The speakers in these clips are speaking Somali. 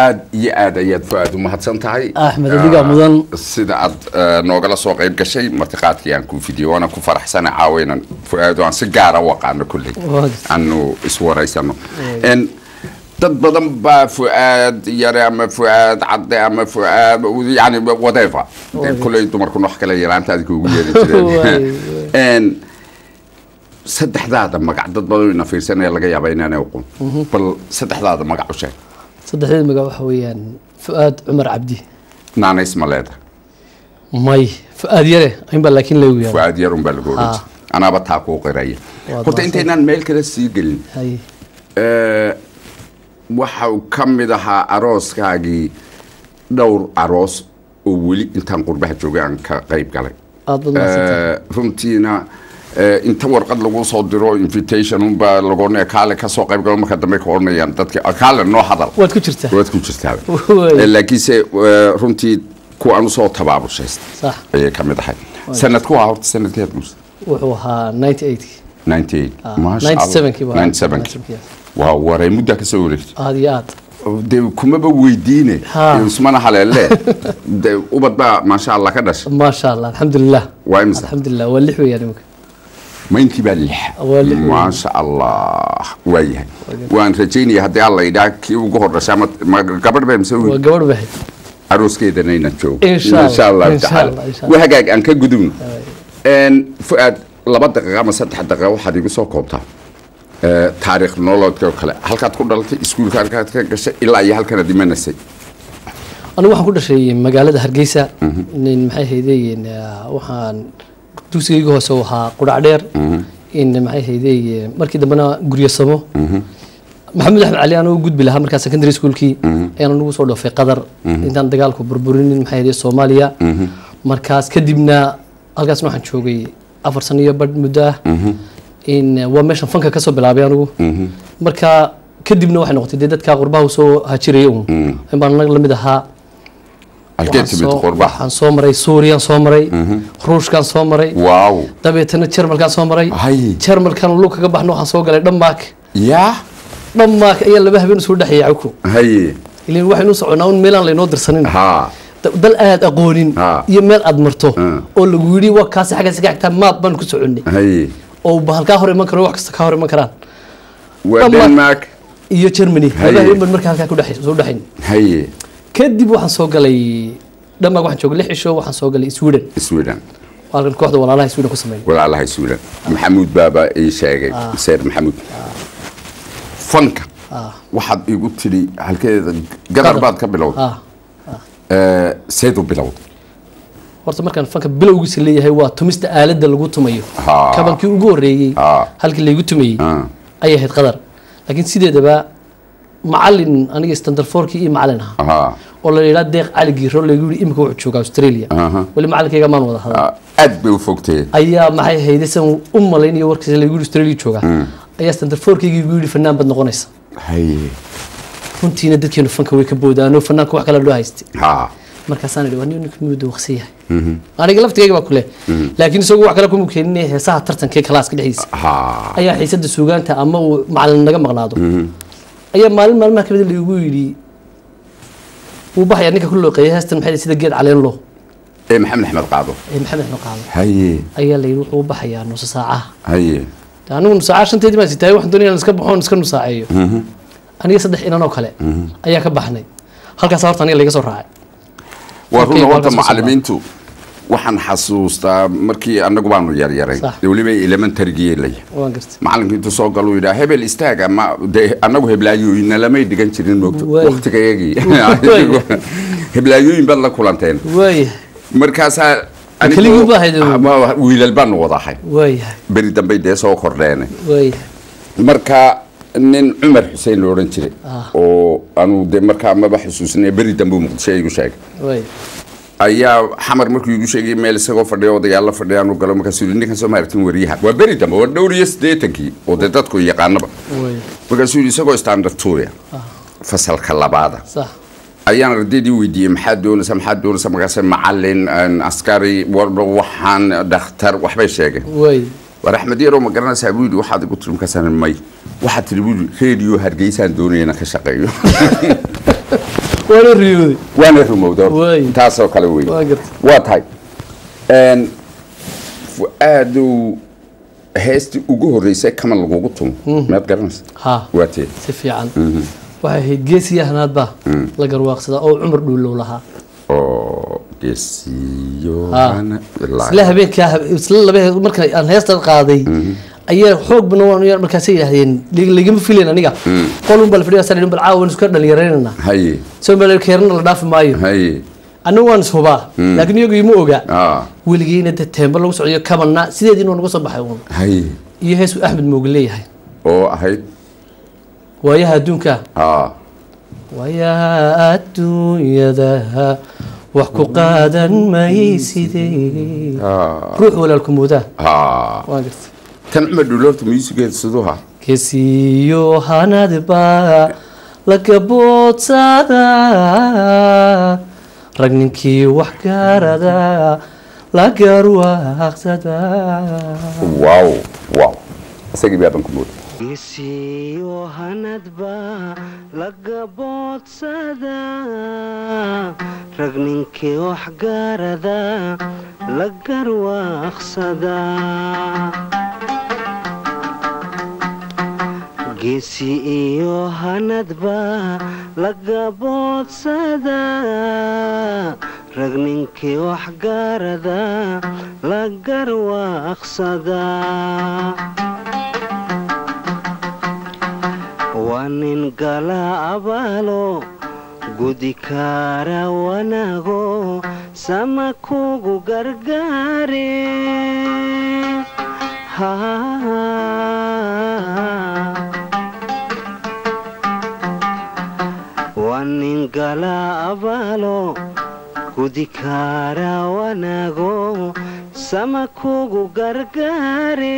aad iyo aad ayaad fu-aad u mahadsan tahay Axmed, adigaa mudan. sida aad eh, noogala soo qayb gashay martiqaadkii aan kuu fidiyey waana ku faraxsana caawaynan fu-aad aan si gaara u aqaano kulley Waa jirta. aanu iswaraysano En, dad badan baa fu-aad yare ama fu-aad cadde ama fu-aad yani whatever Waa kulley dumarkuna wax kale yaraantaadi kuugu yeeri Waay, jireen En, saddexdaada magac dad badan ina fiirsanaya laga yaaba inaanay aqoon bal saddexdaada magac u sheeg saddexdeed magac waxa weeyaan fu'aad cumar cabdi naanays ma leeda may fu'aad yare inbaa laakiin lagu yaaba fuaad yarun baa lagu oran Ah. jiray anaaba taa kuu qiraya Waad horta mahadsan. intaynaan meel kale sii gelin hay eh, waxa uu ka mid ahaa arooskaagii dhowr aroos oo weli intaan qurbaha joogay aan ka qayb galay aad baad mahadsantahay Eh, runtiina eh, inta warqad lagu soo diro invitation unbaa lagoonaya kaale ka soo qayb galo marka dambe ka odhanayaan dadki "Ah, kaale noo hadal waad ku jirtaa waad ku jirtaa Waay. Eh, laakiinse eh, runtii kuwaan usoo tabaabushaysta sax ayay ka mid ahay sanadku waa horta sanadkeed guusa wuxuu ahaa 98 98 maasha Allah. 97 baa 97 waa waray muddaa ka soo wareegtay aad iyo aad dee kumaba weydiine Ha. dee usmana haleelle dee ubad baa maasha allah ka dhashay maasha allah alxamdulilah waa imisa alxamdulilah waa lix weeyaan imika maynkii baa lix Waa lix weyn. maasha allah waa yahay waan rajaynaya haddii alla yidhaa kii ugu hor dhashay ama ma gabadh baa mise waa wiil gabadh bahay arooskeedana inaan joogo Insha Allah, insha allahu insha tacaala Allah, insha Allah. waa hagaag aan ka gudubno En, fu-aad laba daqiiqa ama saddex daqiiqa waxaad igu soo koobtaa Eh, taariikh nolodka oo kale halkaad ku dhalatay iskuulka halkaad ka gashay ilaa iyo halkanaad imanaysay anigu waxaan ku dhashay magaalada hargeysa nin maxay haydeen waxaan dugsigayga hoose uu ahaa qudhac dheer in maxay haydeen markii dambena guryasamo maxamed axmed cali anuu gudbi lahaa markaa secondary schoolkii ayaan anugu soo dhoofay qatar intaan dagaalku burburinin maxay haydeen soomaaliya markaas kadibna halkaasna waxaan joogay afar sano iyo badh muddo ah in waa meeshan fanka kasoo bilaabay anigu marka kadibna waxay noqotay dee dadka qurbaha usoo hajiraya un in baan anaga lamid ahaa halkeed Waxaan timid soo- qurbaha waxaan soo maray suuriyan soo maray ruushkan soo maray waaw dabeetana jarmalkaan soo maray Hay. jarmalkan lug kaga baxno waxaan soo galay dhanmaak yaa dhanmaak ayaa laba habeen usoo dhexeeyay cawku haye ilan waxaynu soconaa un meelaan laynoo dirsanin ha Da- dal aad aqoonin Ha. iyo meel aad marto Mm. oo lagu yidhi waa kaasi xaggaasi ka xigtaa maad baan ku soconnay haye oo bahal kaa hor iman karo wax kasta kaa hor iman karaan waa Dhammaad. denmark iyo germany Hay. laba habeen baan markaa halkaa ku dhex- soo dhexayn haye kadib waxaan soo galay dhanmaak waxaan joogay lix cisho waxaan soo galay sweden sweden halkan kooxda walaalaha sweden ku sameyn walaalahay sweden maxamuud baaba ii sheegay seer maxamuud fanka waxaad igu tidhi halkeeda gadar baad ka bilowday ah Eh, seed u bilowday horta markaan fanka bilowgiisa leeyahay waa tumista aaladda lagu tumayo Ha. kabankii ugu horreeyey Ha. halkii laygu tumayey Ah. ayay ahayd qadar laakiin sideedaba macalin aniga standard fourkii iyo macalin ahaa Aha. oo la yidhaha deeq cali giiro lagu yidhi imika wuxuu joogaa australia Aha. weli macalinkayga maan wada hadal Ah, aad bay u fogtee ayaa maxay hayday san u malaynayo warkiisa lagu yidhi australia joogaa ayaa standard fourkayga igu yidhi fanaan bad noqonaysa haye runtiina dadkeenu fanka way ka boodaano fanaanka wax kale loo haystay ha markaasaan idhi waa nin ninka miyuu dawaqsan yahay aniga laftigayga baa kule laakiin isagu wax kale kuma keenin heesaha tartankee kalaaska dhexdiisa ha ayaa xiisada suugaanta ama uu macalin naga maqnaado ayaa maalin maalmaha kamid lagu yidhi wuu baxayaa ninka ku looqeeya heestan maxay sida geed caleen loo ee maxamed axmed qaado ee maxamed axmed qaado haye ayaa la yidhi wuxuu u baxayaa nusa saacaha haye De anigu nusaaca shanteedii baan sitaay waxaan doonaya iska baxoon iska nusaaceeyo aniga saddex inan oo kale ayaa ka baxnay halkaas horta aniga laga soo raacay waa Okay, runa waa horta ka soo macalimiintu waxaan xasuustaa markii annagu baanu yaryaray Sax. dee weliba elementarigii laya waan gartay macalinku intuu soo galuu yidhaa hebel istaaga ma dee annagu heblaayooyinna lamay dhigan jirin moogto Waay. waktigayagii Waay. heblaayooyin baad la kulanteen waayahay markaasaa Keligii baa ahayd. Ma- wiilal baanu wadahay waayahay beri dambay dee soo kordheen waayahay marka nin cumar xuseen la odhan jiray Ah. oo anu dee markaa maba xusuusinaya beri dambe uu muqdisho igu sheegay waayahay ayaa xamar markuu igu sheegay meel isagoo fadhiya odayaal la fadhiya aanu galo markaasuu yidhi ninkan soo maartin wariyaha waa beri dambe waa dhowr iyo siddeetankii oo dee dadku yaqaanaba waayahay markaasuu yidhi isagoo standard tuuya fasalka labaada sax ayaan ardaydii weydiiyey maxaad doonaysaa maxaad doonaysaa markaase macalin een, askari warba waxaan dhakhtar waxbay sheegeen waayahay war axmed yarow ma garanaysaa buu yidhi waxaad igu tiri markaasaan may waxaad tiri buu yidhi reediyo hargeysaan doonayana ka shaqeeyo waana riyooday waana rumowda Waay. taasoo kale wey Waa gartay. waa tahay Een, fu-aadow heestii ugu horreysay kaman lagugu tumo maad garanaysa ha waa tee si fiican waxay ahayd geesiya hanaadba la garwaaqsadaa oo cumar dhuulow lahaa oo geesiyo Ha. isla habeenkaa hab- isla laba marka aan heestan qaaday ayaa xoog bana waan yar markaasay yidhaahdeen "Lig- ligama filayn aniga qolun baa la fadhiya sare bal caawa waan iska dhalinyaraynana haye soo meel keerna la dhaafi maayo haye anigu waan ishubaa laakiin iyagu ima oga ah weligiina dee teemba lagu socdiyo kamanna sideediina waa naga soo baxay uun haye iyo heesuu axmed mooge leeyahay oo ahayd waayaha adduunka ah waayaha adduunyada wax ku qaadan maysidee ah ruux walaalku moodaa ah waan gartay kan cumar dhuloorta musigeeda siduu ha kesiyo hanadba laga boodsada rag ninkii wax gaarada la garwaaqsada wow wow isagii baaban ku mooda isiyo hanadba laga boodsada rag ninkii wax gaarada la garwaaqsada geesi iyo hanadba laga boodsada rag ninkii wax gaarada la garwaaqsada waa nin gala abaalo gudi kaara wanaago sama kugu gargaare waa nin gala abaalo gudi kaara wanaago sama kugu gargaare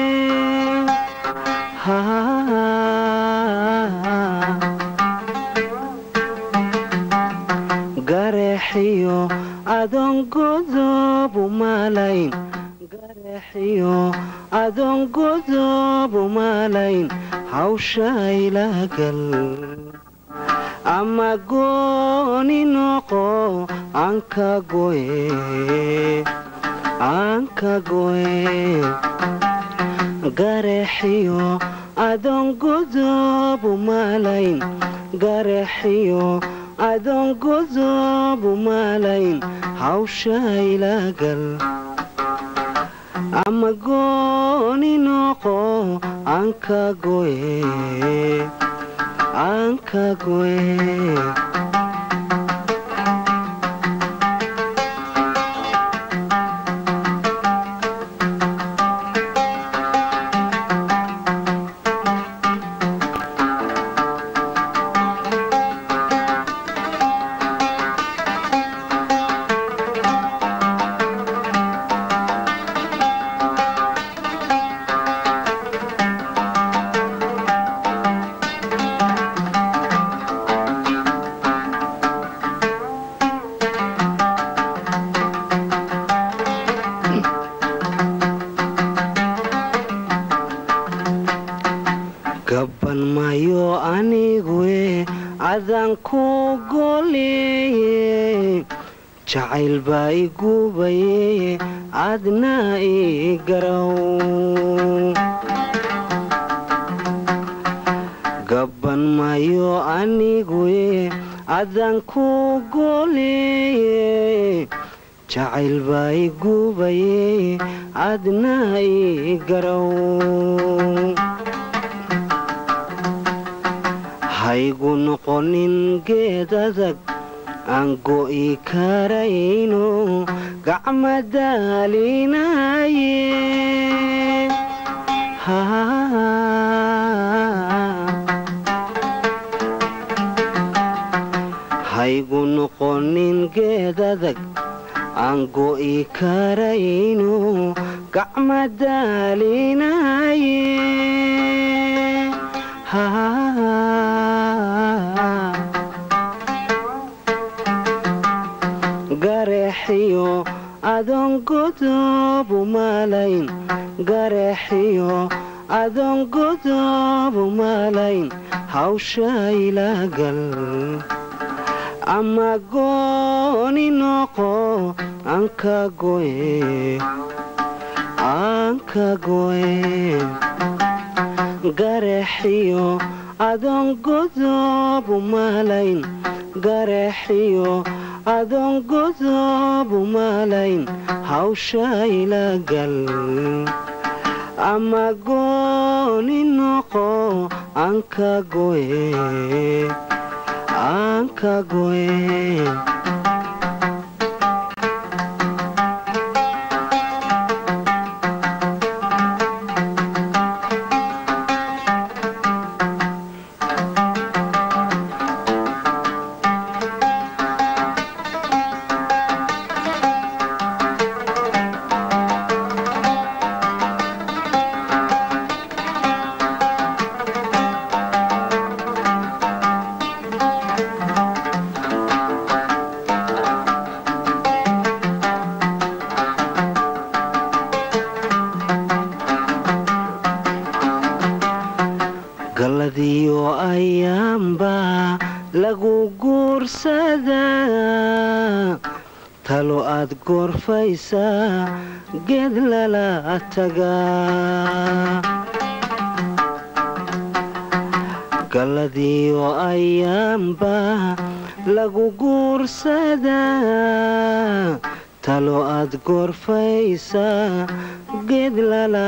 gareexiyo adoon godoobu maalayn gareexiyo adoon godoobu maalayn hawsha ilagal ama gooni noqo anka goye anka goye gareexiyo adoon godoobu maalayn gareexiyo adoon godoobu maalayn hawsha ilagal ama gooni noqo anka goye anka goye gaban mayo aniguwe adaan ku goleeye jacayl baa igubaye adna ii garow gaban mayo aniguwe adaan ku goleeye jacayl baa igubaye adna ii garow haygu noqonin geed adag aan go'i karayno gacma daalinaye haygu noqonin geed adag aan go'i karayno gacma daalinaye gareexiyo adoon godoobu maalayn gareexiyo adoon godoobu maalayn hawsha ilagal ama gooni noqo anka goye anka goye gareexiyo adoon godob umalayn gareexiyo adoon godob umalayn hawshayla gal ama gooni noqo anka goye anka goye galadiyo ayaanba lagu guursadaa talo aad goorfaysaa geed lala tagaa galadiyo ayaanba lagu guursadaa talo aad goorfaysaa geed lala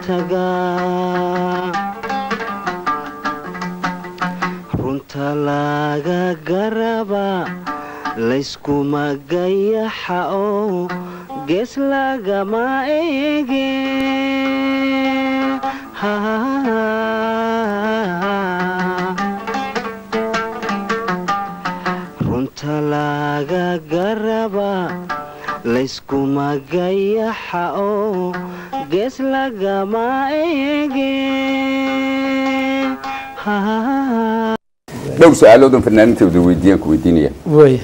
tagaa runta laga garaba layskuma gayaxa oo gees lagama eege runta laga garaba layskuma gayaxa oo gees lagama eege dhowr su-aaloodan fanaanintooda weydiiyaan ku weydiinaya waaya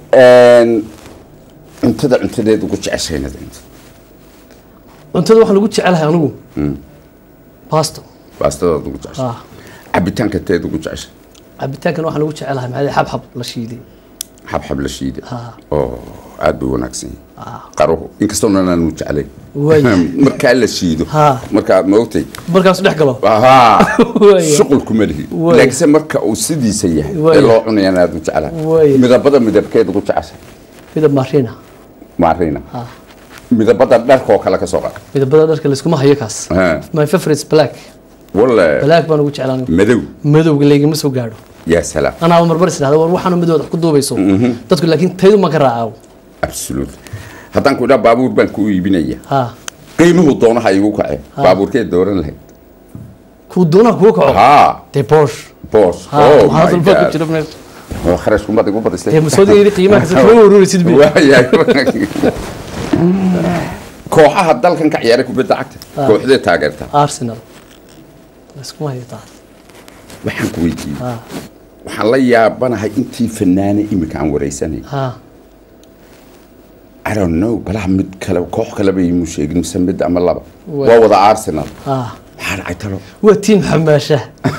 cuntada cuntadeed ugu jeceshaynad inta cuntada waxaan ugu jecelahay anigu basto baastadaad ugu jeceshay ah cabitaanka teed ugu jeceshay cabitaankan waxaan ugu jecelahay maxaa xabxab la shiiday xabxab la shiida Ah. oo aad buu wanaagsan yahay qaruhu inkastoo aanu jeclay Way. markaa la shiido Ha. markaa maogtay markaas dhex galo ahaa Way. shuqul kuma lihi Way. laakiinse marka uu sidiisa yahay Way. ee loo cunayaan aad u jeclahay Way. midabada midabkeed ugu jeceshay midab marina maarina ah midabada dharkoo kale ka soo qaad midabada dharka layskuma hayo kaas Ha. my favorite is black walla black baan ugu jeclaan madow madowga laygama soo gaadho yaa salaam anaa marmar is dhahda war waxaanu midooda wax ku duubayso dadku laakiin taydu ma ka raacaw absolute haddaan ku idhaa baabuur baan ku iibinaya ha qiimuhu doonaha igu kace baabuurkeed dooran lahayd kuu doonaha kugu kaco haa dee bosh boos ha oh waxaa my dalba ku god jira meesha oo kharash kumad igu badisay dee masoodiga yidhi qiimaha kasa kama warwaraysid bi waayahay kooxaha dalkan ka ciyaaray kubadda cagta kooxdee taageerta arsenal layskuma hayo taas waxaan ku weydiiyey ha waxaan la yaabanahay intii fanaane imika aan waraysanay ha I don't know balaha mid kale koox kaleba imu sheegin mise mid ama laba Waa. waa wada arsenal ha maxaa dhacay talo waa tiim xamaasha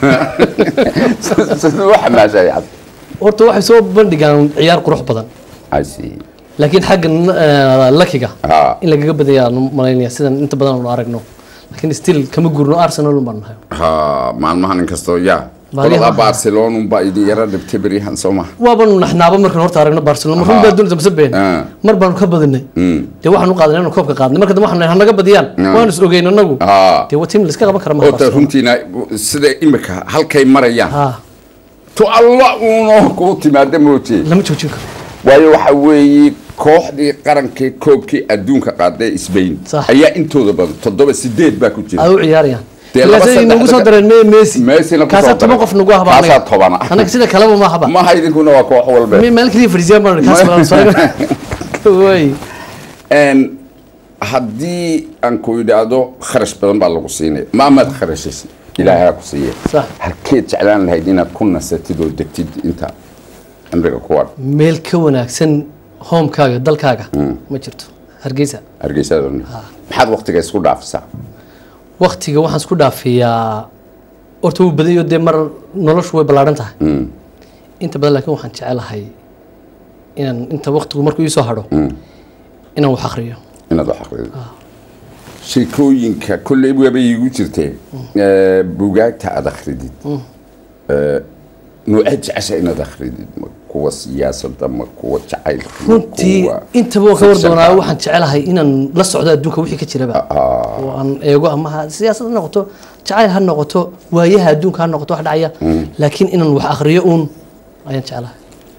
siduu u xamaashay cad horta waxay soo bandhigaan ciyaar qurux badan I see laakiin xagga eh, lakiga ha in lagaga badaya aan malaynaya sidan inta badan aanu aragno laakiin still kama gurno arsenal un baan nahay ha maalmahan inkastoo yaa Baalyaha qolada ma- barcelona unbaa idin yara dhibtay beryahan soo maha waabanu naxnaaba markaan horta aragno barcelona marun Ha. baa doonaysa mase been Ah. mar baanu ka badinay Mm. dee waxaan u qaadanay inaan koobka qaadnay marka dambe waxaan nahay hanaga badiyaan Ah. waanu is ogeyn anagu ha dee waa tiim laiska qaban kara maha ota Barcelona. runtiina sida imika halkay marayaan ha to alla uunoo kuu timaada mooje lama joojin karo waayo waxa weeye kooxdii qarankii koobkii adduunka qaaday Spain Sax. ayaa intooda badan toddoba sideed baa ku jira aad u ciyaarayaan Dee laba ilaa saddex nagu soo dadka- dareen me messi Messi-na ku kaasaa soo toban daray. qof nagu ahba Kaasaa tobana. anaga sida kaleba ma ahaba maha idinkuna waa koox walba Me- meel kaliya fariisiyaan baan kaas badan soo way Een, haddii aan ku idhaahdo kharash badan baa lagu siinaya maamaad kharashaysa ilaahay ha ku siiya Sax. halkeed jeclaan lahayd inaad ku nasatid oo degtid inta cimriga kuwan meel ka wanaagsan homekaaga dalkaaga ma jirto hargeysa hargeysada maxaad waqtiga isku dhaafisaa waktiga waxaan isku dhaafiyaa horta wuu badayo dee mar noloshu way ballaaran tahay inta badan laakiin waxaan jecelahay inaan inta waqtigu markuu iisoo hadho inaan wax akriyo inaad wax aqrido sheekooyinka kolley waaba iigu jirtee ee, buugaagta aad akridid ee, noocee jecesha inaad akridid ma kuwa siyaasadda ma kuwa jacaylka ma runtii kuwa intaba waan ka war fiction-ka? doonaa waxaan jecelahay inaan la socdo adduunka wixii ka jiraba oo aan eego ama ha siyaasad ha noqoto jacayl ha noqoto waayaha adduunka ha noqoto wax dhacaya laakiin inaan wax akriyo uun ayaan jecelahay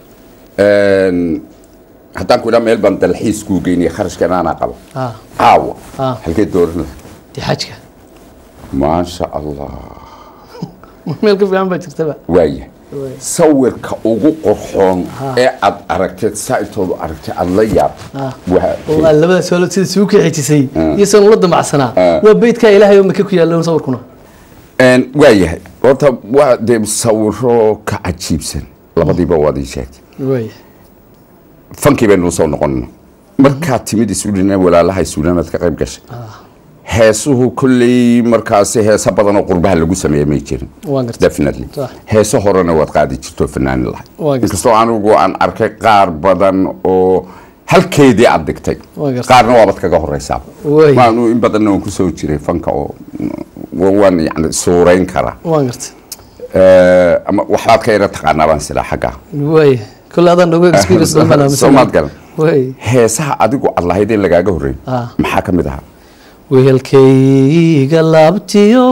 Een, haddaan ku idhaa meel baan dalxiis kuu geynaya kharashkan aanaa qabo Ah, caawa Ah. halkee dooran lahay dee xajka maasha allah meel ka fiican baa jirtaba waaya sawirka ugu qurxoon ee aad aragteed saaitoodu aragtay aad la yaabto Ah. waa oo aan labada soolo sida suu ka xejisay iyo san ula damacsanaa waa beydkaa ilaahay oo maka ku yaalla sawirkuna Een, waayahay horta waa dee sawiro ka cajiibsan labadiiba waad ii sheegtay waay fankii baynu usoo noqonno markaad timid isuudhina walaalaha isuudhanaad ka qayb gashay heesuhu kolley markaasi heeso badan oo qurbaha lagu sameeya may jirin waan gartay definitely Sax. heeso horena waad qaadi jirto fanaanin lahay Waa gartay. inkastoo anigu aan arkay qaar badan oo halkeedii aad dhigtay Waa gartay. qaarna waabad kaga horeysaa Waay. waanu in badanna waan kusoo jiray fanka oo mm, waan yani suurayn karaa waan gartay Eh, ama waxbaad ka yara taqaanaa baan silaa xaggaa waay kole adaan nogo experience dhan baan aaminsan Soomaad garan. waay heesaha adigu aad lahayd in lagaaga horreyn Ah. maxaa ka mid ahaa wehelkayga laabtiyo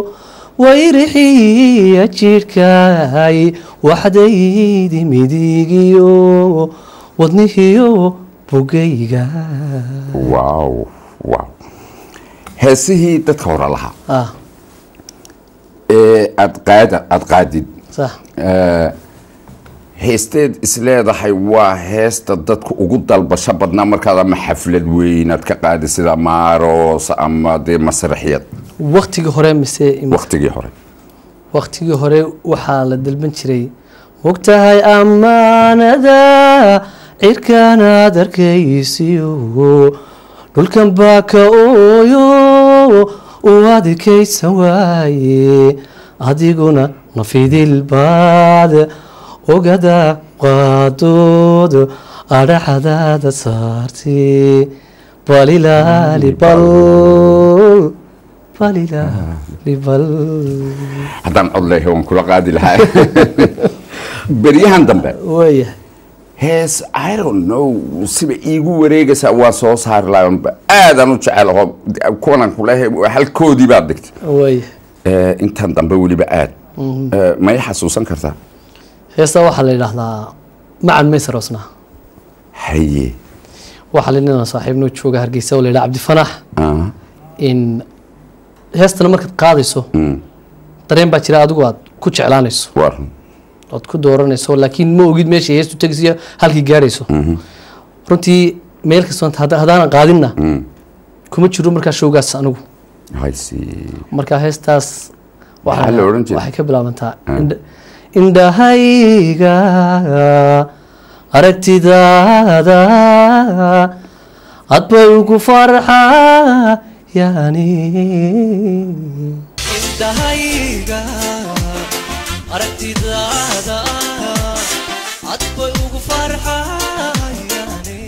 wayrixiya jidhkay waxdaydi midigiyo wadnihiyo bugayga wow wow heesihii dadka hore lahaa ah ee aad qaada aad qaadid sax eh, heesteed isleedahay waa heesta dadka ugu dalbasho badnaa markaad ama xaflad weyn aad ka qaadi sida maaroos ama dee masraxiyad waktigii hore mise im- waktigii hore waktigii hore waxaa la dalban jiray mogtahay ammaanada cirkaanaad arkaysiyo dhulkan baa ka ooyo u adkaysan waaye adiguna nafidilbaad ogada qaadood adhaxadaada saarti balilaali bal balilaali bal haddaan cod leeyahay waan kula qaadi lahaa beryahan dambe waaya hees i don't know siba iigu wareegaysaa waa soo saari lahayn aadaan u jecel aho kuwanan kuleeyahay halkoodii baad dhigtay waaya Eh, intan dambe weliba aad Eh, ma i xasuusan kartaa heestaa waxaa la yidhaahdaa macan maysaroosna haye waxaa la ninaan saaxiibnoo jooga hargeysa oo la yidhaha cabdifanax Ah, in heestana markaad qaadayso dareen baa jira adigu aad ku jeclaanayso waa run ood ku dooranayso laakiin ma ogid meesha heestu tegisiyo halkii gaadhayso runtii meel kastoo hadda- haddaanan qaadinna kuma jiro markaa showgaas anigu I see. marka heestaas Maxaa la odhan jiray? waxay ka bilaabantaa indha- indhahayga aragtidaada adbay ugu farxaa yani indhahayga aragtidaada adbay ugu farxayane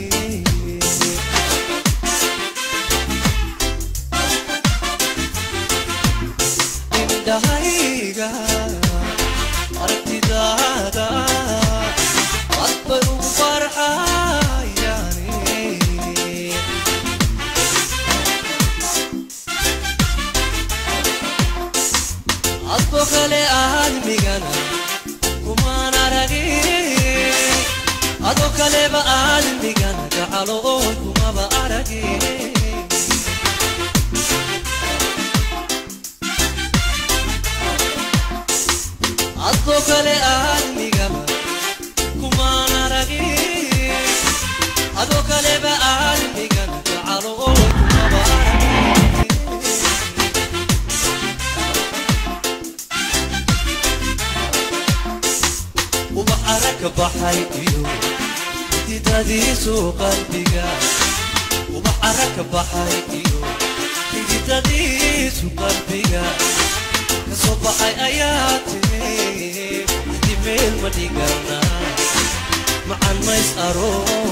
indhahayga aragtidaada adbay ugu farxayane adbo kale aadmigana kumaan aragin ado kaleba aadmigana gacalo oo kumaba aragin adbo kale aadmigaba kumaan aragin ado kaleba aadmigana gacalo oo kumaba aragin ubax aragka baxay iyo xididadiisu qalbiga ubax aragka baxay iyo xididadiisu qalbiga kasoo baxay ayaa tiri hadi meel ma dhigana macan mays aroos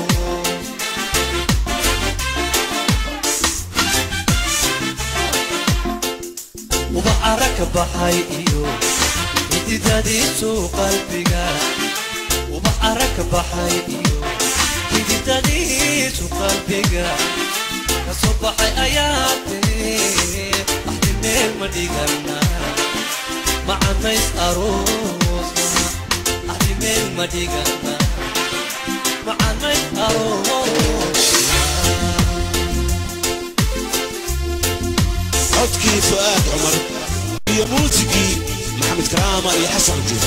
uba cara ka baxay iyo xididadiisu qalbiga uba cara ka baxay iyo xididadiisu qalbiga kasoo baxay ayaa tiri axdi meel ma dhigana macanays aroosna axdi meel ma dhigana macanays aroosna codkii fu'aad cumar iyo muusigii maxamed karaama iyo xasan juuf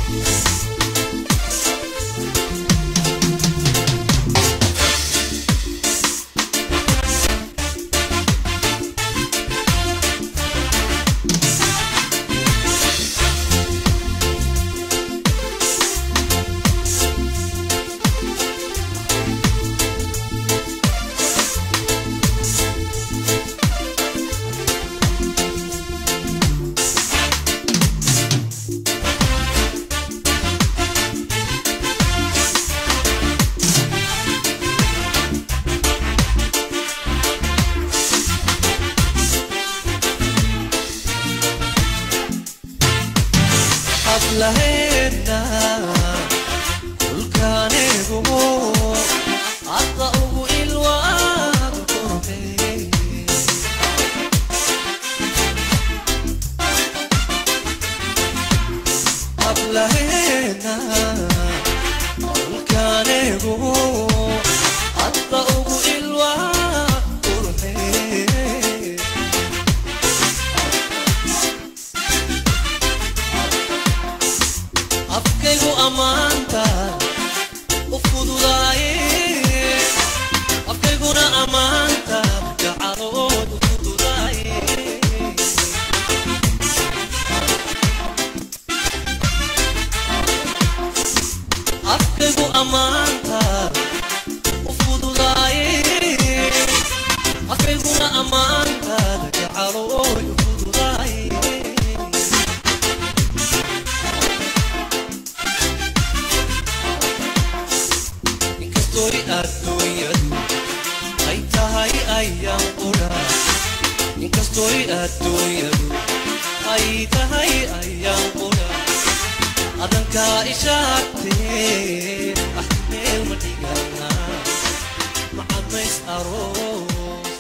hablaheena dhulkaanigu hadda ugu ilwaad qurbe hablaheena dhulkaanigu hadda ugu ilwaad qurbe afkaygu ammaanta u fududaaye afkayguna ammaanta gacalood u fududaaye afkaygu ammaanta u fududaaye afkayguna ammaanta gacalood u fududaaye inkastoy adduunyadu ay tahay ayaan qudha inkastoy adduunyadu ay tahay ayaan qudha adankaa ishaagtee ah meel ma dhigana macamays aroos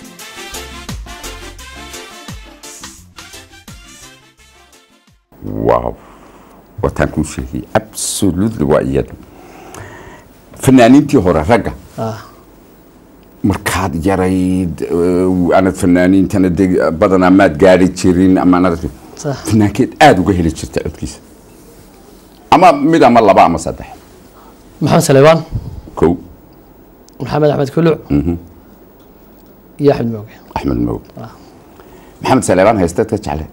waaw wataan kuu sheegay absolutely waa iyada fanaaniintii hore ragga ah markaad yarayd eh, aanad fanaaniintana deg badanaa maad gaari jirin ama aanad sax fanaankeed aada uga heli jirta codkiisa ama mid ama laba ama saddex maxamed saleebaan kow maxamed axmed kuluc iyo axmed mooge axmed mowg maxamed saleebaan haysteed ka jecle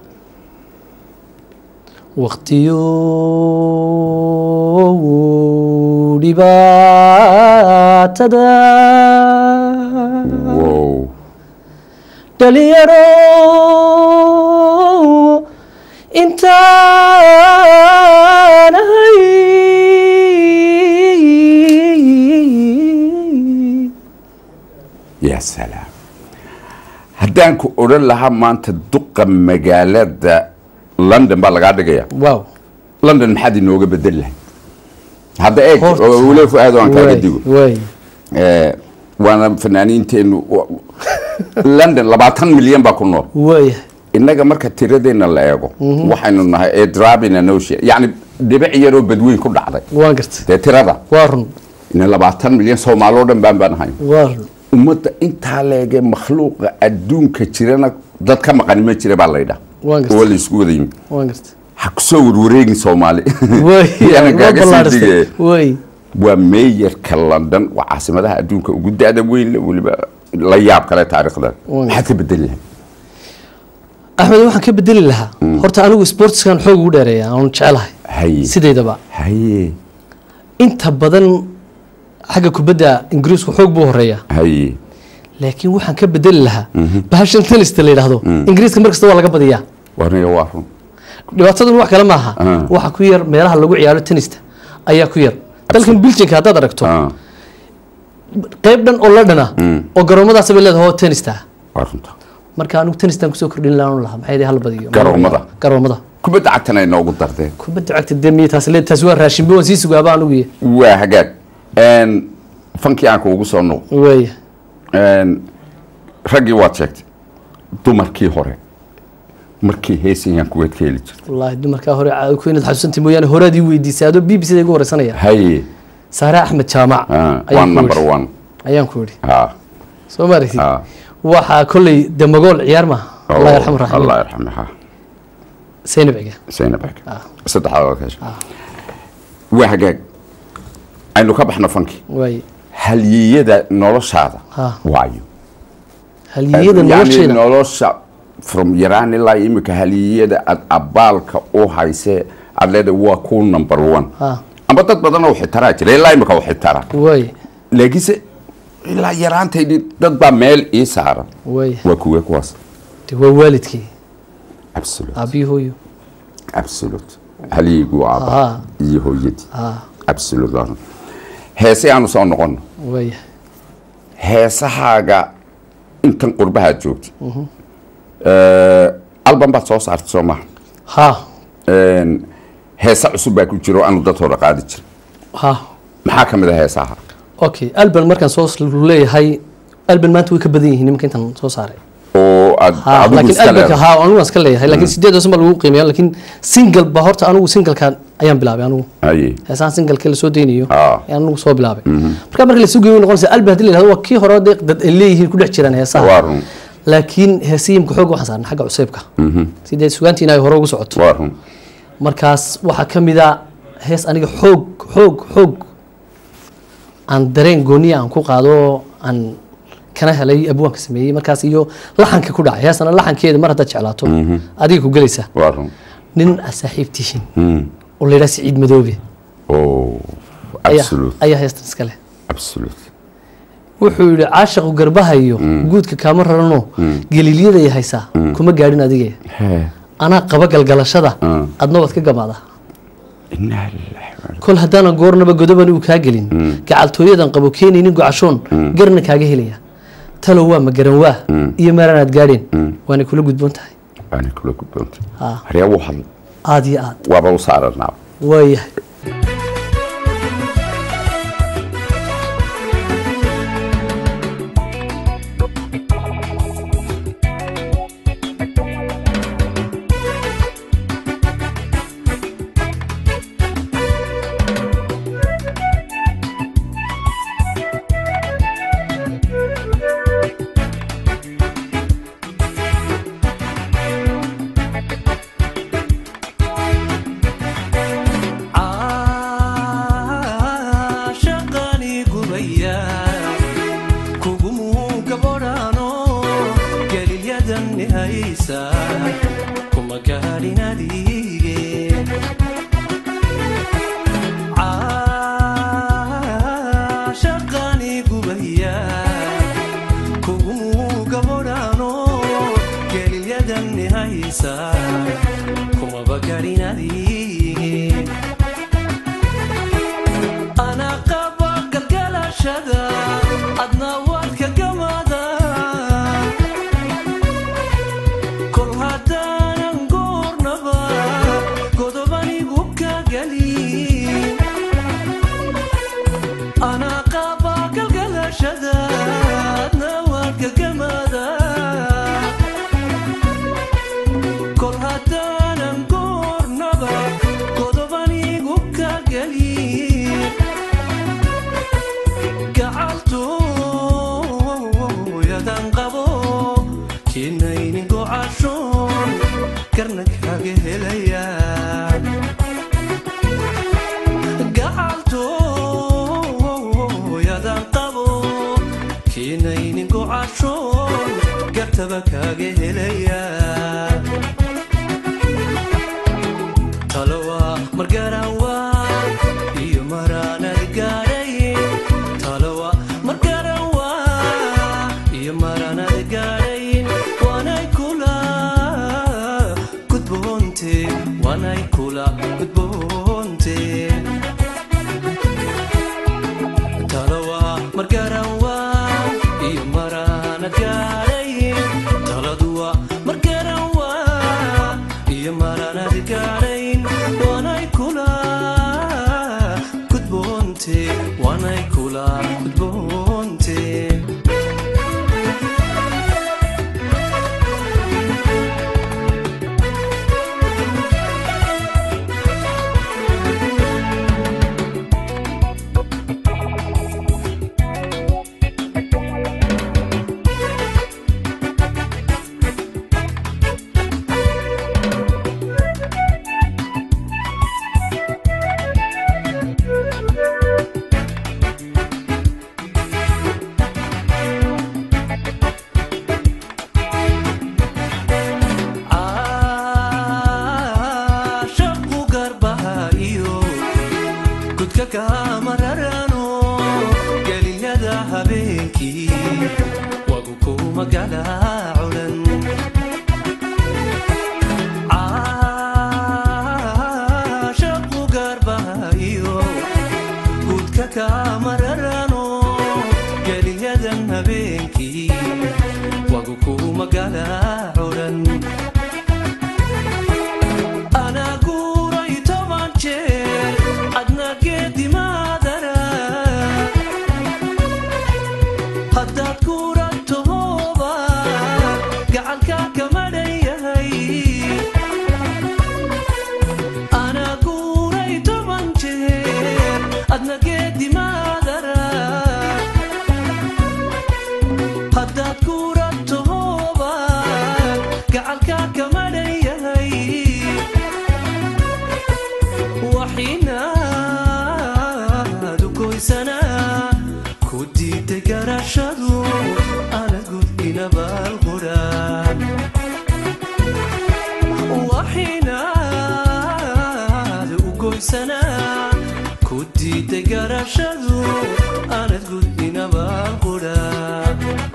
waqtiyo dhibaatada wow dhalinyaro intaanahay yaa salaam haddaan ku odhan lahaa maanta duqa magaalada london baa lagaa dhigaya wow london maxaad inooga bedeli lahayd hadda eeg Horta. oo weli fu-aad aan kaaga way digo way Eh, waana fanaaniinteenu wa- london labaatan milyan baa ku nool way innaga marka tiradeenna la eego waxaynu nahay edrabina notia yacni dhibic yaroo badweyn ku dhacday waan gartay dee tirada waa run ina labaatan milyan soomaaloo dhan baan baan ahayn waa run ummadda intaa leege makhluuqa adduunka jirana dad ka maqani ma jira baa laydhaa waan oo gartay la isku wada yimi waan gartay ha kusoo warwareegin soomaali way Yana waa kaaga sii ballaadhistay digaya. way waa meeyarka london waa caasimadaha adduunka ugu da-da weyn leh, weliba la yaab kale taariikhdan Waa. maxaad ka bedeli lahay axmed waxaan ka bedeli lahaa horta anigu sportskan xoog ugu dheereeya aan jecelahay haye sideedaba haye inta badan xagga kubadda ingiriisku xoog buu horeeya haye laakiin waxaan ka bedeli lahaa bahashan tenista la yidhaahdo ingiriiska mar kasta waa laga badiyaa warniga waa run dhibaataduna wax kale maaha Ah. waxa ku yar meelaha lagu ciyaaro tenista ayaa ku yar dalkan biljinka haddaad aragto Ah, qayb dhan oo la dhana oo garoomadaas bay leedahay oo tenista waa runta marka anigu tenistan kusoo kordhin laanu lahaa maxay hal badiyo Garoomada? garoomada kubadda cagtana inoogu dardeen kubadda cagta dee miya taas le taas waa raashinba waan sii sugaaba anigu iyo waa hagaag Een, fankii aan kuugu soo noq waaya Een, raggii waad sheegtay dumarkii hore markii heesayaan kuweed ka heli jirta wallaahi dumarkaa hore ca- ku inaad xasuusantii mooyaane horaad ii weydiisay adoo b b c da igu horeysanaya haye saare axmed jaamac ah, waa ayaan ku number idhi. one ayaan ku idhi ha soo ma aragtid ha waxaa kolley demagool ciyaar ma allah yarxamu allah raxim yarxame ha zaynab ciga zaynab ag saddexdaad ka hesha waa hagaag aynu ka baxno fankii waay halyiyada noloshaada Ha. waayo halyiyada Yani nolosheena nolosha from yaraan ilaa imika halyiyada aad abaalka u hayse aad leedahay waa ku number one ha amba dad badan oo xitaraa jira ilaa imika u xitara waay laakiinse ilaa yaraantaydi dad baa meel ii saaran waay waa kuwe kuwaas de waa waalidkii absolute aabbiyi hooyo absolute halyigu aaba Ha. iyo hooyadii ha absolute waa run. heese aanu soo noqono waaya heesahaaga intan qurbahaad joogtay alban baad soo saartay soo maha ha Een, heese cusub baa ku jiro aanu dad hore qaadi jirin ha maxaa ka mid a heesaha okay alban markaan soo leeyahay alban maanta way ka badan yihiin nimanka intaan soo saaray oo aad ha adigu laakiin iska albanka leedahay ha anigu waan iska leeyahay laakiin sideed hoose ma lagu qiimeeya laakiin single ba horta anigu singlekan ayaan bilaabay anigu Haye. heesahan singleka lasoo deynayo Ah. ayaan anigu soo bilaabay marka marka lasoo geeyo noqonaysa alban haddii la yidhahdo waa kii hore dee dad ay leeyihiin ku dhex jiraan waa heesaha run laakiin heesayimka xoog waxaan saarnay xagga cuseybka sidee sugaantiina ay hore ugu socoto waa run markaas waxaa ka mid a hees aniga xoog xoog xoog aan dareen gooniya aan ku qaado oo aan kana helay abwaanka sameeyey markaas iyo laxanka ku dhacay heesana laxankeeda mar haddaad jeclaato adiga ku gelaysa waa run nin aad saaxiib tihiin oo la yidhaha siciid madoobe oh ayaa absolute ayaa heestan iska leh absolute wuxuu yidhi caashaqu garbahayo guudka kaama rarano galiilyadaya haysaa kuma gaadhin adige Hee. anaa qaba galgalashada adna waad ka gamaadaa inaa lillahi wa inaa- kol haddaanan goornaba godoban uu kaa gelin gacaltooyadan qabo keenaynin gocashoon garna kaaga helaya talow waa ma garan waa iyo meeranaad gaadheen waana kula gudboon tahay waana kula gudboonta Ha. haryaa wuu hadla aad iyo aad waaba u saaranaa waayahay caashaqani gubaya kugumuu gabodhaano gelilyadan haysa kuma gaadhin adige caashaqani gubaya kugumuu gabodhaano gelilyadan haysa kumaba gaadhin adige ana qaba galgalashada adna waad ka gamada kol haddaanan goornaba godobanigu ka gelin ana qaba galgalashada adna waad ka gamada kol haddaanan goornaba godobanigu ka gelin gacaltooyadan qabo kinaynin gocashoon karna kaga helaya gacaltooyadan qabo kinaynin gocashoon gartaba kaga helaya talowa margarawa iyo maraanad gaadhay talowa margarawa iyo maraanad gaadhay waanay kula gudboonte waanay kula gudboonte waanay kula gudboonte caashaqu garbaha iyo gudka kamararano geliyada habeenkii wagu ku magala culan caashaqu garbaha iyo gudka kamararano geliyadan habeenkii wagu ku magala culan anaa guuray toban jeer adna geedimaadara haddaad guurantahooba gacanka kamadhan yahay anaa guuray toban jeer adna geedimaadara haddaad guurantahooba gacalka kamadhan yahay waxinaad u goysanaa ku diiday garashadu ana gud inabaalquraan waxinaad u goysanaa ku diiday garashadu anad gud inabaalquraan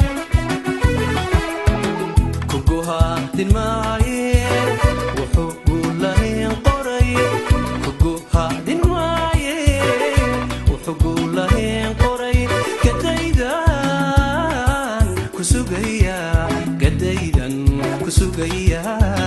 kuguhaadin maaye wuxuu guulahayn qoray kuguhaadin maaye wuxuu guulahayn qoray gadaydan ku sugaya gadaydan ku sugaya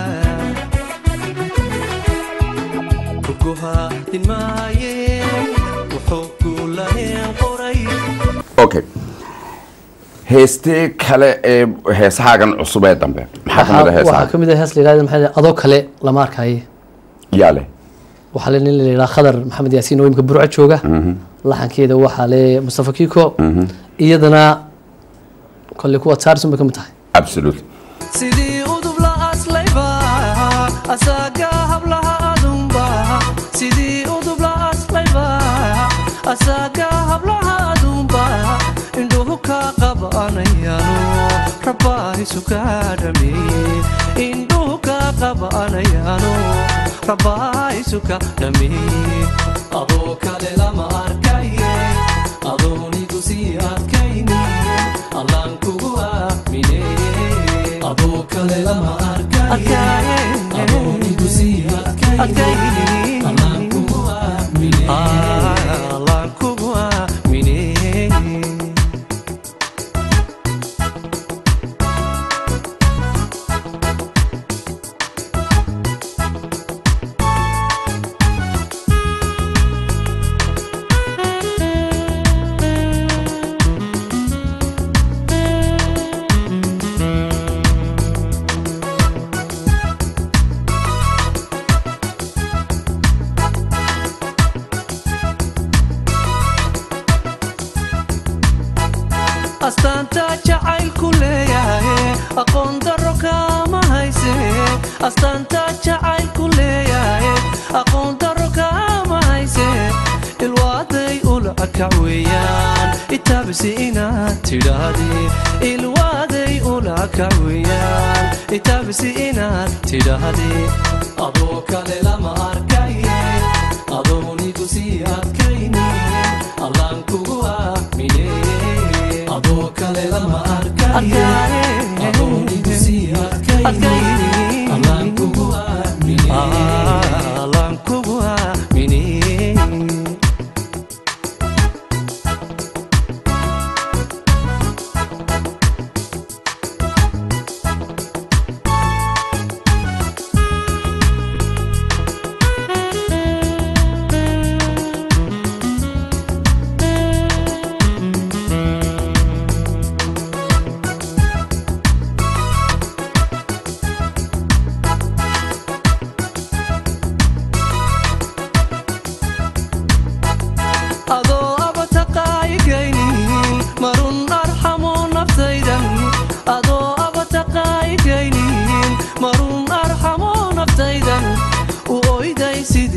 kuguhaadin maaye wuxuu guulahayn qoray okay heestee kale ee heesahaagan cusub ee dambe maxaa ka mid a waxaa heesaha ka mid ah hees la yidhahda maxay adoo kale lama arkaye yaa leh waxaa le nin la yidhaha khadar maxamed yaasiin oo imika burco jooga laxankeeda waxaa le mustafa kiko iyadana kolley kuwa saarsun bay ka mid tahay absolute sidii udub la aslayba asaaga hablaha adunba sidii udub la aslayba asaaga hablaha adunba indhuhu ka qabanayano rabaahisu ka dhameeye indhuhu ka qabanayano rabaahisu ka dhameeye adoo kale lama arkaye adoonigu sii adkayni allaan kugu aamine adoo kale lama arkaye adoonigu sii adkayni allaan kugu aamine allaan kugu aamine astaanta jacaylku leeyahay aqoon daro kaama hayse astaanta jacaylku leeyahay aqoon daro kaama hayse ilwaaday ula kac weeyaan itaabisi inaad tidhaahdi ilwaaday ula kac weeyaan itaabisi inaad tidhaahdi adoo kale lama arkaye adoonigu sii adkayni allaan kugu aamine adoo kale lama arkaye adoonigu sii adkayni allaan kugu aamine allaan kugu aamine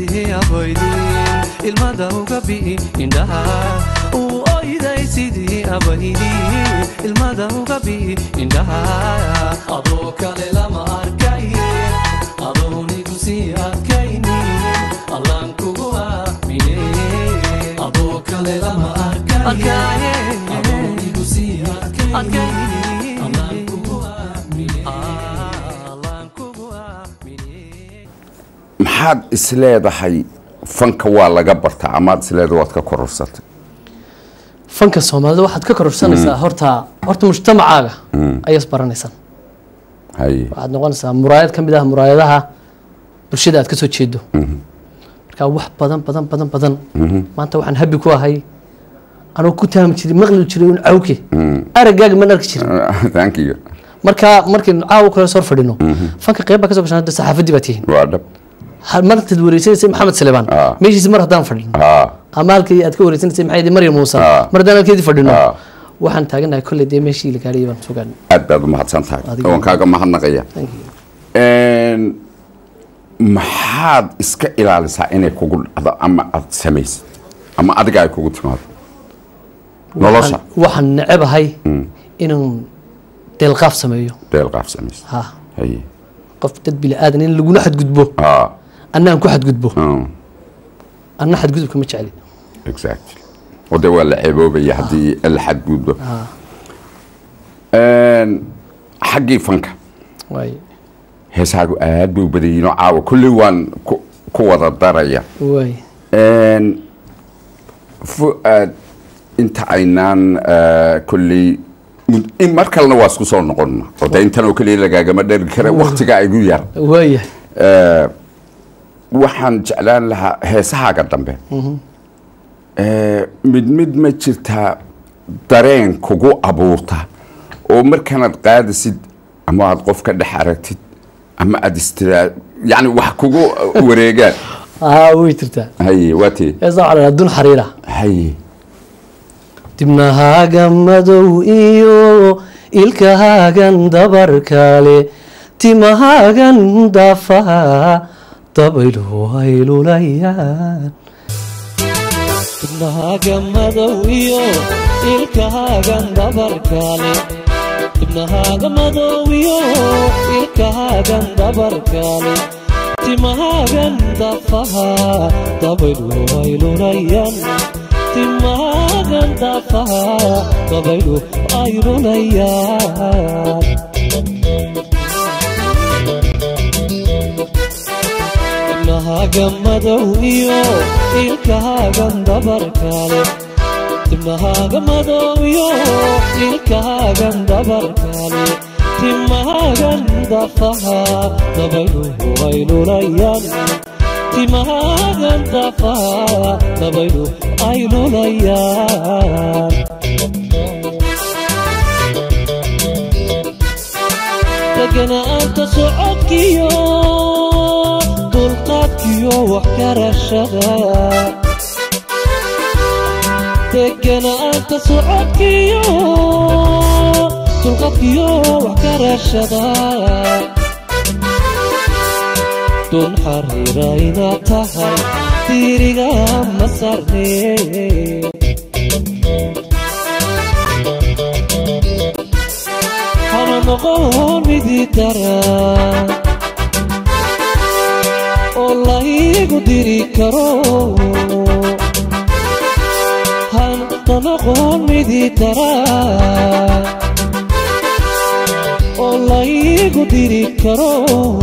sidii abaydin ilmada uga bi'i indhaha uu oyday sidii abaydin ilmada uga bi'i indhaha adoo kale lama arkaye adoonigu sii adkaynin allaan kugu aamine adoo kale lama arkaye adoonigu sii adkaynin allaan kugu aamine allaan kugu aamine maxaad isleedahay fanka waa laga bartaa amaad isleedahay waad ka kororsatay fanka soomaalida waxaad ka kororsanaysaa horta horta mujtamacaaga ayaas baranaysaan haye waxaad noqonaysaa muraayad ka mid ah muraayadaha bulshada aad ka soo jeedo marka wax badan badan badan badan maanta waxaan habi ku ahay anuu ku taami jiray maqli jiray un cawke araggaaga man arki jirin thank you marka markaynu caawa kale soo fadhino fanka qeyb baa ka soo gashan hadda saxaafadii baa tihiin waa dhab Ha- martaad wareysanaysay maxamed salebaan Ah. meeshiisi mar haddaan fadhino haa ama halkii aad ka wareysanaysay maxay ahayd maryam muuse Ah. mar haddaan halkeedii fadhino Ah. waxaan taaganahay kolley dee meeshii la gaarayay baan sugan aad baad u mahadsan tahay Adiga. waan kaaga mahadnaqaya Een, maxaad iska ilaalisaa inay kugu dhacdo ama aad samaysid ama adiga ay kugu timaado nolosha Waxaan- waxaan necebahay inaan deelqaaf sameeyo deelqaaf samaysid ha haye qof dad bili aadan in laguna xadgudbo haa anna aan ku xadgudbo mm, anna xadgudubka ma jecli exactly wade waa la ceeboobaya haddii la xadgudbo Ah. Een, xaggii fanka waay heesaagu aad buu badayinoo caawa kulley waan ku- ku wada daraya waay Een, fu'aad inta aynaan eh, kolley mud- in mar kalena waa isku soo noqonna oo de intan oo keliya lagaagama dheri kara waktiga igu yar waayahay Eh, waxaan jeclaan lahaa heesahaaga dambe Eh, mid mid ma jirtaa dareen kugu abuurta oo markanaad qaadisid ama aad qof ka dhex aragtid ama aad istiraa yani wax kugu wareegaan haa way jirtaa haye waa tee heesa waxaa la dhahaa dun xariira haye dibnahaaga madow iyo ilkahaagan dabarkale timahaagan daafaha dabaylu ay lulayaan ibnahaaga madow iyo ilkahaagan dabarkale ibnahaaga madow iyo ilkahaagan dabarkale timahaagan dafaha dabaylu ay lunayaan timahaagan dafaha dabaylu ay lunayaan ibnahaaga madow iyo ilkahaagan dabarkale timahaaga madow iyo ilkahaagan dabarkale timahaagan dafaha dabaylu ay lulayaan timahaagan dafaha dabaylu ay lulayaan deganaanta socodkiyo dulqaadkiyo wax karashada deganaanta socodkiyo dulqaadkiyo wax karashada dun xariira inaad tahay diiriga ma sarnee hana noqon midii dara oo laygu diri karo hana noqon midii dara oo laygu diri karo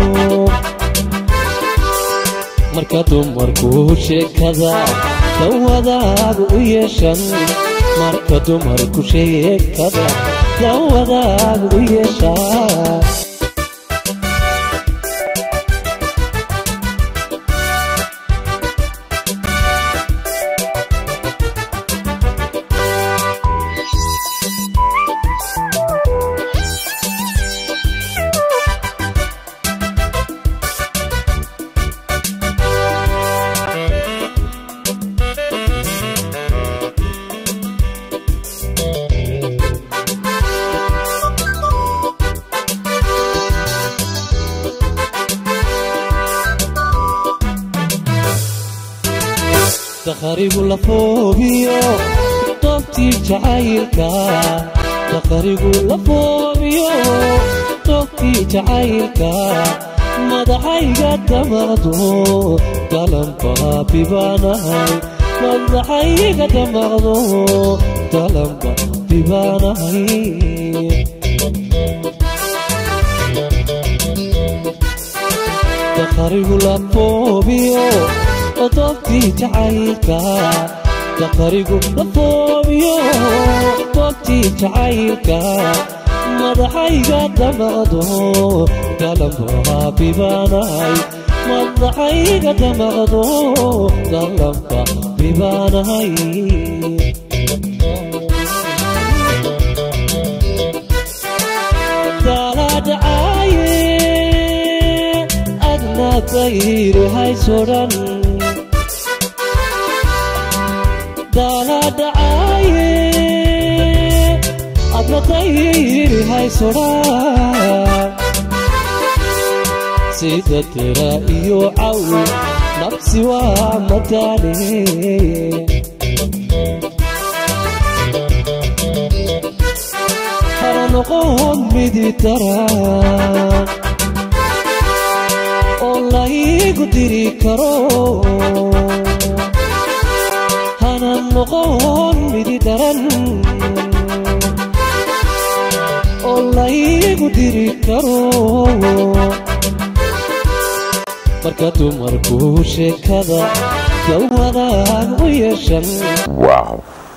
marka dumarku sheekada dawadaagu u yeeshan marka dumarku sheekada dawadaagu u yeeshan dakharigu la foobiyo doobtii jacaylka dakharigu la foobiyo doobtii jacaylka madaxayga damaqdo dalanba bibaanahay madaxayga damaqdo dalanba bibaanahay dakharigu la foobiyo doobtii jacaylka dakharigu la foobiyo doobtii jacaylka madaxayga damaqdo dalamba bibaanahay madaxayga damaqdo dalamba bibaanahay daladhacaaye adna dayri haysoran daladhacaaye adna dayri haysoran sida tira iyo caw nafsi waa mataane hana noqon midi daran oo laygu diri karo hana noqon midi daran oo laygu diri karo marka dumarku sheekada dawadaag u yeeshan wow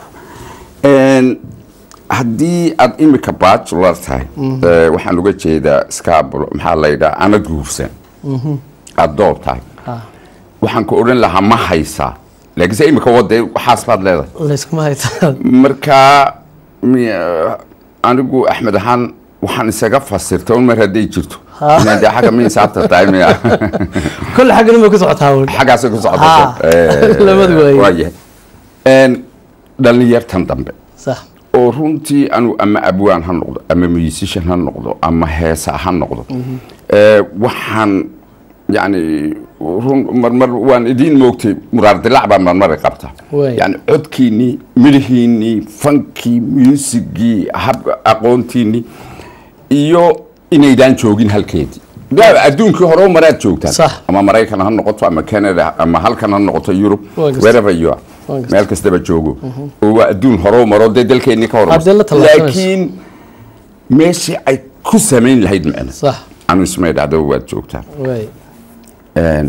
haddii aad imika bachelor tahay eh, waxaan uga jeedaa scabul maxaa la yidhaha ana guursan aad door tahay Ah, waxaan ku odhan lahaa ma haysaa laakiinse imika wade waxaas baad leedahay layskuma haytaa markaa mi- anigu axmed ahaan waxaan isaga fasirta un mar hadday jirto Ha. inaan dee xagga mi saabta tahay miya kolle xaggan uma ku socotaa un. xaggaasay ku Ha. socoto Labadu waaye. waayahay dhalinyartan dambe sax oo runtii anu ama abwaan ha noqdo ama musician ha noqdo ama heesa ha noqdo Eh, waxaan yani run marmar waan idiin moogtay muraar dilaac baa marmari qabta Waay. yani codkiinnii midhihiinnii fankii muusigii hab aqoontiinnii iyo inaydaan joogin halkeedii daa adduunkii hore u maraad joogtaan Sax. ama maraykan ha noqoto ama canada ama halkan ha noqoto yurub Waa gartay. wherever you are Waa gartay. meel kastaba joogo oo waa adduun hore u maro dee dalkeennii ka Haddii la hormarsa tallaabsanayso. laakiin meeshii ay ku samayn lahayd macna sax anu ismay dhacdo waad joogtaan waay Een,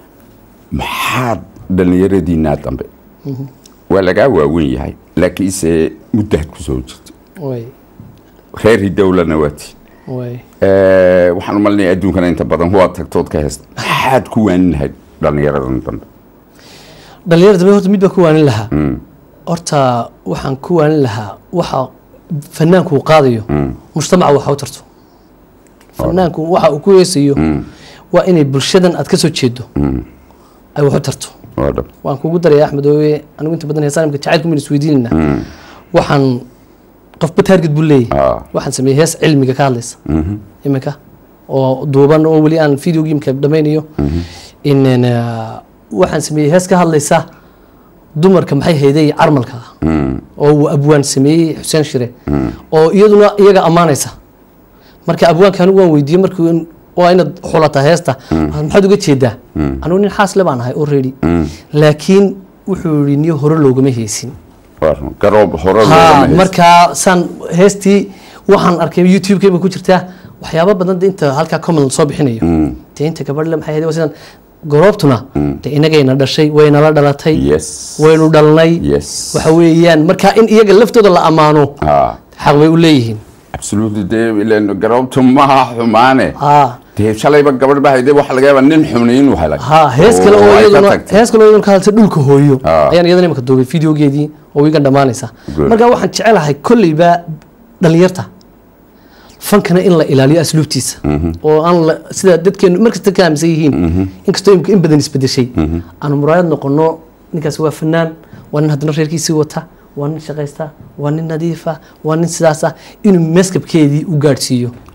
maxaad dhallinyaradiinaa dambe waa lagaa waawen yahay laakiinse muddaad ku soo jirta waay reer hidowlana waati waay waxaan u malinaya adduunkana inta badan waa tagtood ka heesta maxaad ku waanin lahayd dhallinyaradan dambe dhalinyarada dambe horta mid baan ku waanin lahaa horta waxaan ku waanin lahaa waxa fanaanku uu qaadayo mujtamaca waxa u tarto fanaanku waxa uu ku heesayo waa inay bulshadan aad ka soo jeedo ay wax u tarto waa dhab waan kugu daraya axmed ooye anigu inta badan heesaan imka jacaylku mayna isweydiinayna waxaan qofba taarget buu leeyahay Ah. waxaan sameeyey hees cilmiga ka hadlaysa iminka oo duuban oo weli aan video gameka dhammaynayo in uh, waxaan sameeyey hees ka hadlaysa dumarka maxay hayday carmalka oo uu abwaan sameeyey xuseen shire oo iyaduna iyaga ammaanaysa marka abwaanka anigu waan weydiiyey markii waa inaad xulataa heesta maxaad uga jeedaa anigu nin xaasle baan ahay already laakiin wuxuu yihi niyo hore loogama heesin waa run. garoob hore ha loogama haysto. markaa saan heestii waxaan arkay youtube-kayba ku jirtaa waxyaaba badan de inta halkaa comment soo bixinayo de inta gabadhle maxay ahayd waa sidaan goroobtuna de inagayna dhashay waynala dhalatay yes waynu dhalnay yes waxa weeyaan marka in iyaga laftooda la ammaano ha xaq bay u leeyihiin absolutely dee ileen garoobtu maha xumaane ha dee shalayba gabadh baa hayde waxa laga yaabaa nin xumni inuu helay ha hees kale oo ay ka iyaduna tagtay. hees kale oo iyaduna ka hadlaysa dhulka hooyo Ah. ayaan iyadana imaka duubay videogeedii oo wiigan dhammaanaysa Good. marka waxaan jecelahay kolleyba dhalinyarta fankana in la ilaaliyo asluubtiisa oo aan la sida dadkeenu markasta ka aaminsan yihiin inkastoo imika in badan isbedeshay aanu muraayad noqono ninkaas waa fanaan waa nin haddana reerkiisii wata waa nin shaqaysta waa nin nadiifa waa nin sidaas ah inuu meskabkeedii u gaadhsiiyo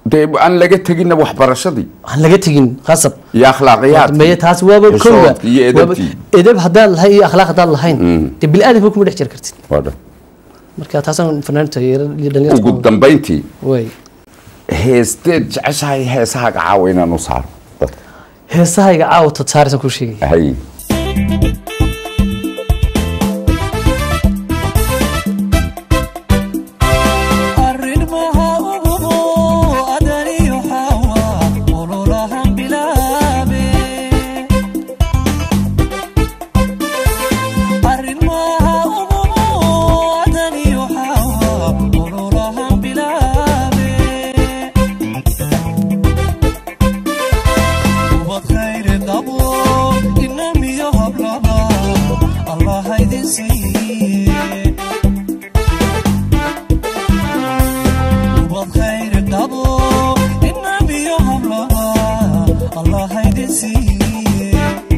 dee aan laga teginna waxbarashadii aan laga tegin qasab iyo akhlaaqiyaadkii dambeeye taas waaba iyo kowga socodkii iyo waaba- edabtii edeb haddaad lahayn iyo akhlaaq haddaad lahayn dee bili-aadamka kuma dhex jiri kartid waa dhan marka taasaan fanaaniinta iyo ugu dhalinyarta dambayntii way heesteed jeceshahay heesahaaga caawa inaan u saaro dadka heesahayga caawa tad saaraysan kuu sheegaya hay arrimaha ugubo adaniyo xawa ololahan bilaabe arrimaha ugubo adaniyo xawa ololahan bilaabe ubad khayri qabo inamiyo hablaba allah haydin siiye ubad khayri qabo inabiyo hablaba allah haydin siiye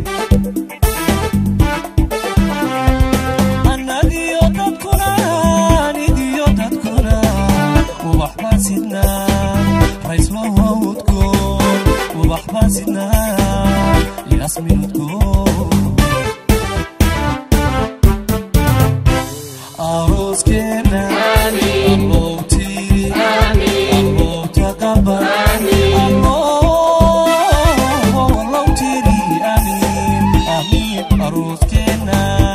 annagiyo dadkuna anigiyo dadkuna ubax baan sidnaa rayslo hawdkoon ubax baan sidnaa yasminudkoon arooskeena allowtii allowta qaban allowtiri amiin amiin arooskeena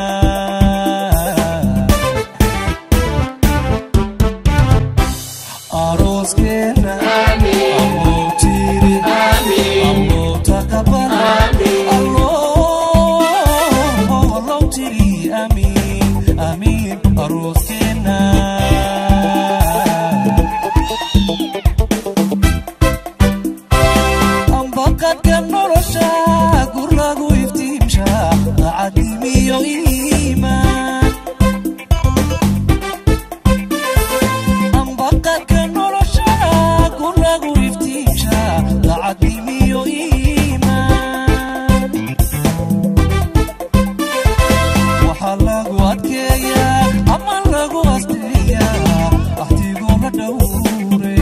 arooskeena allowtiri allowta qaban allowtiri amiin amiin arooskeena ambaqadka nolosha gurlagu iftiimsha daacadnimiyo iimaan ambaqadka nolosha gurlagu iftiimsha daacadnimiyo iimaan waxaa lagu adkeeyaa ama lagu asteeyaa axtigoo la dhowre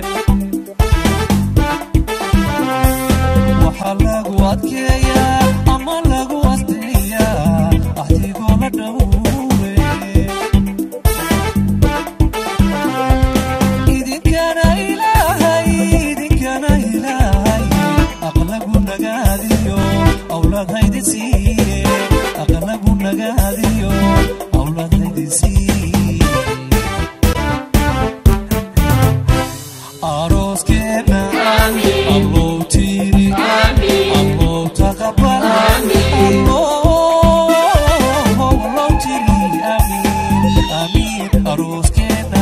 waxaa lagu adkeeyaa ama lagu asteeyaa axtigoo la dhowre idinkana ilaahay idinkana ilaahay aqlagu nagaadiyo awlaad haydin siiye aqlagu nagaadiyo awlaad haydin siiye arooskeena allowtiri allow taqabal allowtiri amiin amiin arooskeena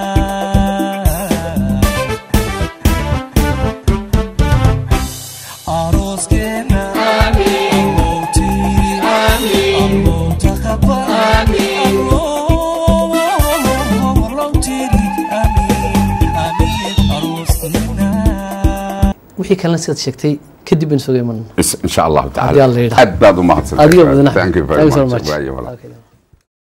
arooskeena allowtiri allow taqabal allowtiri amiin amiin arooskeena wixii kalena sidaad sheegtay kadib baynu soo iman إن شاء الله Haddii تعالى Alla yidhaahdo. أد بعد ما حصل adiga badan Thank you very Thank you so much much. Waayo, walaal. Okay.